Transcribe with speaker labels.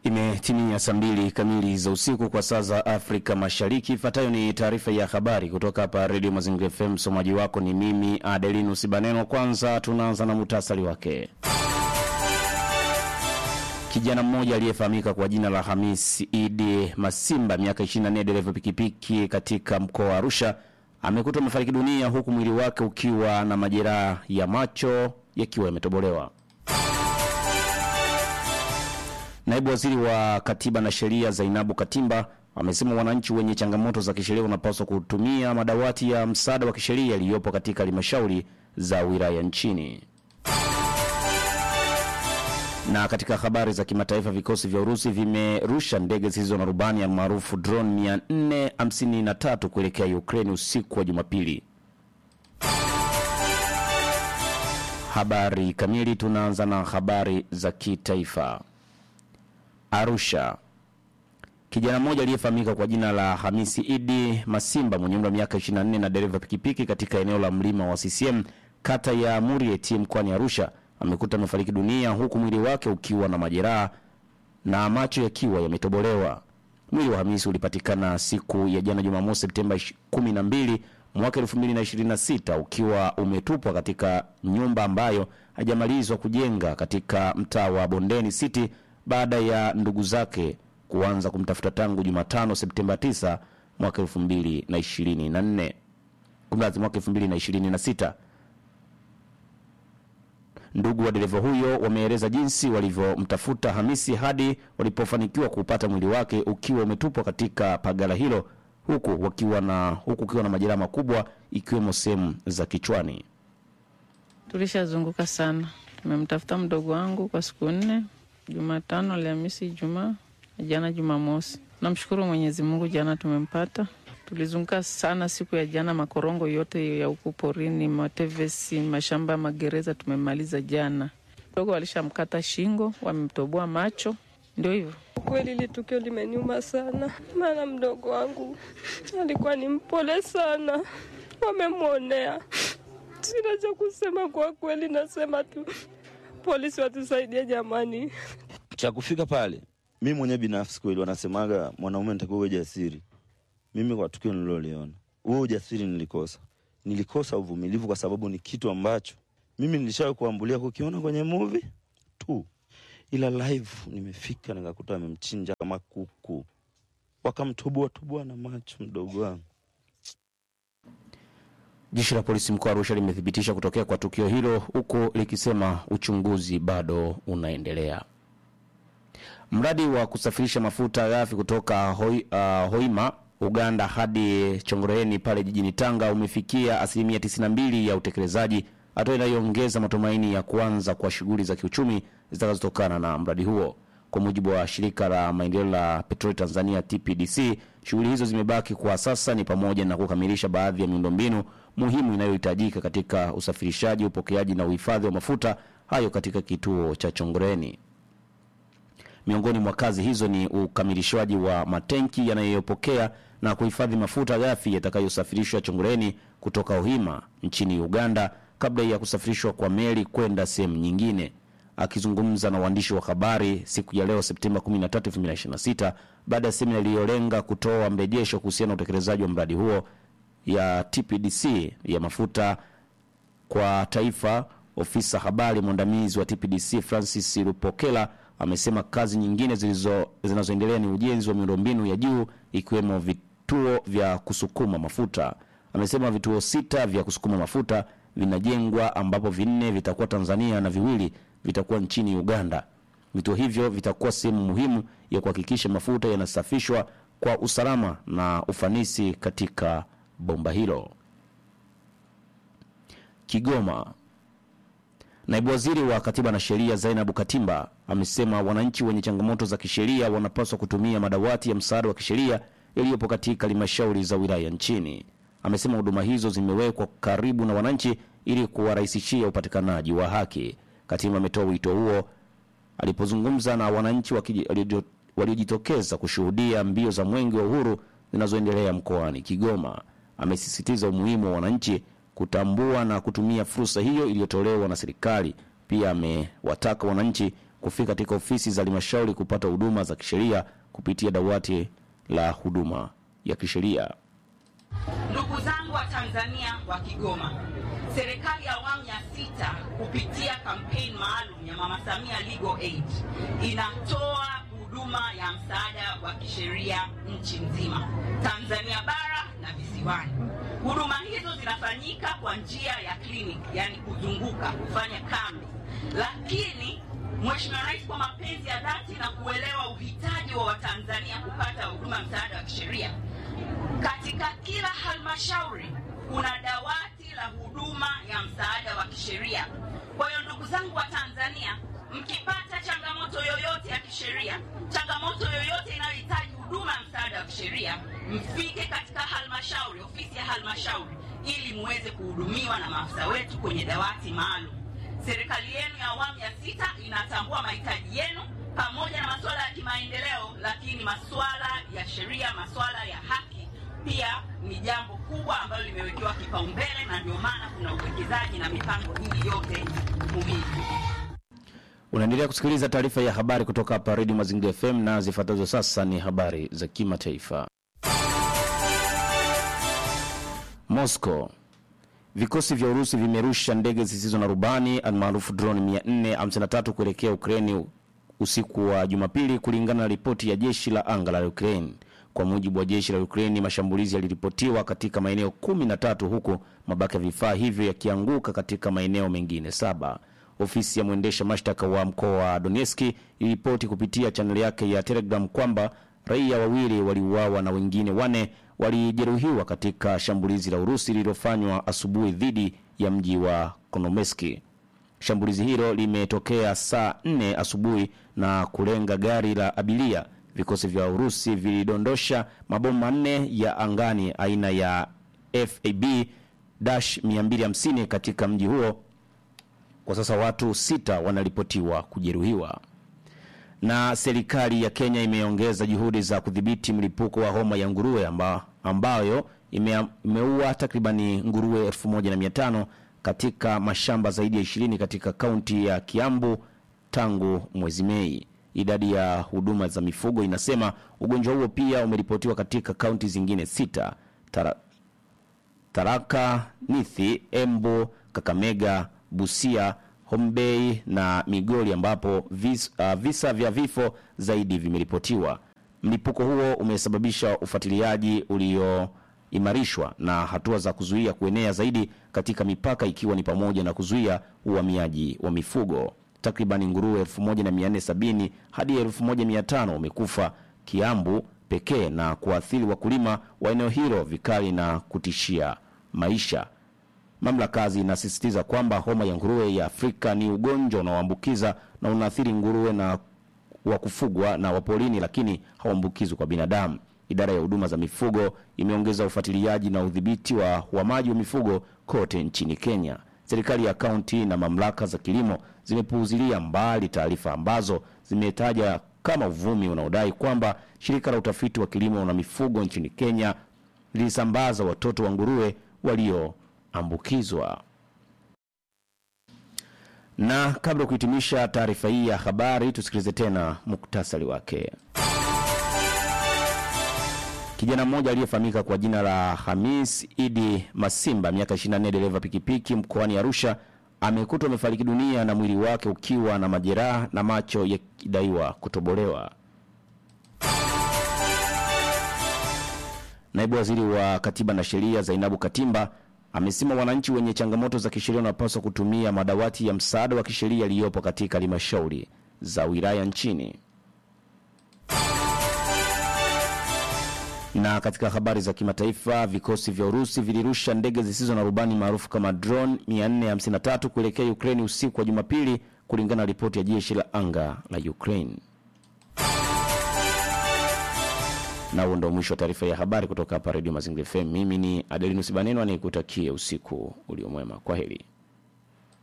Speaker 1: Imetimia saa mbili kamili za usiku kwa saa za Afrika Mashariki. Ifuatayo ni taarifa ya habari kutoka hapa Redio Mazingira FM. Msomaji wako ni mimi Adelinus Baneno. Kwanza tunaanza na muhtasari wake. Kijana mmoja aliyefahamika kwa jina la Hamis Idi Masimba, miaka 24, dereva pikipiki katika mkoa wa Arusha, amekutwa amefariki dunia huku mwili wake ukiwa na majeraha ya macho yakiwa yametobolewa. Naibu waziri wa katiba na sheria Zainabu Katimba amesema wananchi wenye changamoto za kisheria wanapaswa kutumia madawati ya msaada wa kisheria yaliyopo katika halmashauri za wilaya nchini. Na katika habari za kimataifa, vikosi vya Urusi vimerusha ndege zisizo na rubani maarufu drone 453 kuelekea Ukraine usiku wa Jumapili. Habari kamili, tunaanza na habari za kitaifa. Arusha. Kijana mmoja aliyefahamika kwa jina la Hamisi Idi Masimba mwenye umri wa miaka 24 na dereva pikipiki katika eneo la mlima wa CCM kata ya Murieti mkoani Arusha amekuta amefariki dunia huku mwili wake ukiwa na majeraha na macho yakiwa yametobolewa. Mwili wa Hamisi ulipatikana siku ya jana Jumamosi Septemba 12 mwaka 2026 ukiwa umetupwa katika nyumba ambayo hajamalizwa kujenga katika mtaa wa Bondeni City baada ya ndugu zake kuanza kumtafuta tangu Jumatano Septemba 9 mwaka 2024 kumradhi, mwaka 2026. Ndugu wa dereva huyo wameeleza jinsi walivyomtafuta Hamisi hadi walipofanikiwa kuupata mwili wake ukiwa umetupwa katika pagala hilo huku wakiwa na huku ukiwa na majeraha makubwa ikiwemo sehemu za kichwani.
Speaker 2: Tulishazunguka sana, tumemtafuta mdogo wangu kwa siku nne Jumatano, Alhamisi, Ijumaa, jana Jumamosi. Namshukuru Mwenyezi Mungu, jana tumempata. Tulizunguka sana siku ya jana, makorongo yote ya huku porini, matevesi, mashamba ya magereza tumemaliza jana. Mdogo walishamkata shingo, wamemtoboa macho, ndio hivyo.
Speaker 3: Kweli ile tukio limeniuma sana, maana mdogo wangu alikuwa ni mpole sana, wamemwonea. Sina cha kusema kwa kweli, nasema tu polisi watusaidie jamani.
Speaker 4: cha kufika pale, mi mwenyewe binafsi kweli, wanasemaga mwanaume nitakiwa uwe jasiri. Mimi kwa tukio nililoliona, huo ujasiri nilikosa. Nilikosa uvumilivu, kwa sababu ni kitu ambacho mimi nilishawahi kuambulia kukiona kwenye movie tu, ila live nimefika nikakuta amemchinja kama kuku, wakamtoboa toboa na macho mdogo wangu.
Speaker 1: Jeshi la polisi mkoa wa Arusha limethibitisha kutokea kwa tukio hilo huku likisema uchunguzi bado unaendelea. Mradi wa kusafirisha mafuta ghafi kutoka hoi, uh, Hoima Uganda hadi Chongoleeni pale jijini Tanga umefikia asilimia 92 ya utekelezaji, hatua inayoongeza matumaini ya kuanza kwa shughuli za kiuchumi zitakazotokana na mradi huo. Kwa mujibu wa shirika la maendeleo la petroli Tanzania TPDC, shughuli hizo zimebaki kwa sasa ni pamoja na kukamilisha baadhi ya miundombinu muhimu inayohitajika katika usafirishaji, upokeaji na uhifadhi wa mafuta hayo katika kituo cha Chongoleeni. Miongoni mwa kazi hizo ni ukamilishwaji wa matenki yanayopokea na kuhifadhi mafuta ghafi yatakayosafirishwa Chongoleeni kutoka Ohima nchini Uganda kabla ya kusafirishwa kwa meli kwenda sehemu nyingine. Akizungumza na waandishi wa habari siku ya leo Septemba 13, 2026 baada ya semina iliyolenga kutoa mrejesho kuhusiana na utekelezaji wa mradi huo ya TPDC ya mafuta kwa taifa, ofisa habari mwandamizi wa TPDC Francis Lupokela amesema kazi nyingine zilizo zinazoendelea ni ujenzi wa miundombinu ya juu ikiwemo vituo vya kusukuma mafuta. Amesema vituo sita vya kusukuma mafuta vinajengwa ambapo vinne vitakuwa Tanzania na viwili vitakuwa nchini Uganda. Vituo hivyo vitakuwa sehemu muhimu ya kuhakikisha mafuta yanasafishwa kwa usalama na ufanisi katika bomba hilo. Kigoma. Naibu waziri wa katiba na sheria Zainabu Katimba amesema wananchi wenye changamoto za kisheria wanapaswa kutumia madawati ya msaada wa kisheria yaliyopo katika halmashauri za wilaya nchini. Amesema huduma hizo zimewekwa karibu na wananchi ili kuwarahisishia upatikanaji wa haki. Katimba ametoa wito huo alipozungumza na wananchi wakiji- walio- waliojitokeza kushuhudia mbio za mwenge wa uhuru zinazoendelea mkoani Kigoma. Amesisitiza umuhimu wa wananchi kutambua na kutumia fursa hiyo iliyotolewa na serikali. Pia amewataka wananchi kufika katika ofisi za halmashauri kupata huduma za kisheria kupitia dawati la huduma ya kisheria.
Speaker 5: Ndugu zangu wa Tanzania wa Kigoma, serikali ya awamu ya sita kupitia kampeni maalum ya Mama Samia Legal Aid inatoa huduma ya msaada wa kisheria nchi nzima, Tanzania bara na visiwani. Huduma hizo zinafanyika kwa njia ya kliniki, yani kuzunguka, kufanya kambi, lakini Mheshimiwa Rais kwa mapenzi ya dhati na kuelewa uhitaji wa Watanzania kupata huduma msaada wa kisheria katika kila halmashauri kuna dawati la huduma ya msaada wa kisheria. Kwa hiyo ndugu zangu wa Tanzania, mkipata changamoto yoyote ya kisheria, changamoto yoyote inayohitaji huduma ya msaada wa kisheria, mfike katika halmashauri, ofisi ya halmashauri, ili muweze kuhudumiwa na maafisa wetu kwenye dawati maalum. Serikali yenu ya awamu ya sita inatambua mahitaji yenu pamoja na masuala ya kimaendeleo, lakini masuala ya sheria, masuala ya haki pia ni jambo kubwa ambalo limewekewa kipaumbele, na ndio maana kuna uwekezaji na mipango hii yote muhimu.
Speaker 1: Unaendelea kusikiliza taarifa ya habari kutoka hapa Redio Mazingira FM na zifuatazo sasa ni habari za kimataifa. Moscow. Vikosi vya Urusi vimerusha ndege zisizo na rubani almaarufu drone 453 kuelekea Ukraini usiku wa Jumapili, kulingana na ripoti ya jeshi la anga la Ukraine. Kwa mujibu wa jeshi la Ukraine, mashambulizi yaliripotiwa katika maeneo kumi na tatu huku mabaki ya vifaa hivyo yakianguka katika maeneo mengine saba. Ofisi ya mwendesha mashtaka wa mkoa wa Donetsk iliripoti kupitia chaneli yake ya Telegram kwamba raia wawili waliuawa na wengine wane walijeruhiwa katika shambulizi la Urusi lililofanywa asubuhi dhidi ya mji wa Konomeski. Shambulizi hilo limetokea saa 4 asubuhi na kulenga gari la abiria. Vikosi vya Urusi vilidondosha mabomu manne ya angani aina ya FAB 250 katika mji huo. Kwa sasa watu sita wanaripotiwa kujeruhiwa. Na serikali ya Kenya imeongeza juhudi za kudhibiti mlipuko wa homa ya nguruwe amba, ambayo ime, imeua takribani nguruwe 1500 katika mashamba zaidi ya 20 katika kaunti ya Kiambu tangu mwezi Mei. Idadi ya huduma za mifugo inasema ugonjwa huo pia umeripotiwa katika kaunti zingine sita: Tara, Taraka, Nithi, Embu, Kakamega, Busia, Hombei na Migori ambapo vis, uh, visa vya vifo zaidi vimeripotiwa. Mlipuko huo umesababisha ufuatiliaji ulioimarishwa na hatua za kuzuia kuenea zaidi katika mipaka ikiwa ni pamoja na kuzuia uhamiaji wa mifugo. Takribani nguruwe 1470 hadi 1500 wamekufa Kiambu pekee na kuathiri wakulima wa eneo hilo vikali na kutishia maisha. Mamlaka zinasisitiza kwamba homa ya nguruwe ya Afrika ni ugonjwa unaoambukiza na unaathiri nguruwe na wa kufugwa na wapolini, lakini hauambukizwi kwa binadamu. Idara ya huduma za mifugo imeongeza ufuatiliaji na udhibiti wa uhamaji wa mifugo kote nchini Kenya. Serikali ya kaunti na mamlaka za kilimo zimepuuzilia mbali taarifa ambazo zimetaja kama uvumi unaodai kwamba shirika la utafiti wa kilimo na mifugo nchini Kenya lilisambaza watoto wa nguruwe walioambukizwa. Na kabla ya kuhitimisha taarifa hii ya habari, tusikilize tena muktasari wake. Kijana mmoja aliyefahamika kwa jina la Hamis Idi Masimba, miaka 24, dereva pikipiki mkoani Arusha, amekutwa amefariki dunia na mwili wake ukiwa na majeraha na macho yakidaiwa kutobolewa. Naibu waziri wa katiba na sheria Zainabu Katimba amesema wananchi wenye changamoto za kisheria wanapaswa kutumia madawati ya msaada wa kisheria yaliyopo katika halmashauri za wilaya nchini. Na katika habari za kimataifa, vikosi vya Urusi vilirusha ndege zisizo na rubani maarufu kama drone 453 kuelekea Ukraine usiku wa Jumapili, kulingana na ripoti ya jeshi la anga la Ukraine. Na huo ndio mwisho wa taarifa ya habari kutoka hapa Redio Mazingira FM. Mimi ni Adelinus Baneno anayekutakia usiku uliomwema. Kwa heri.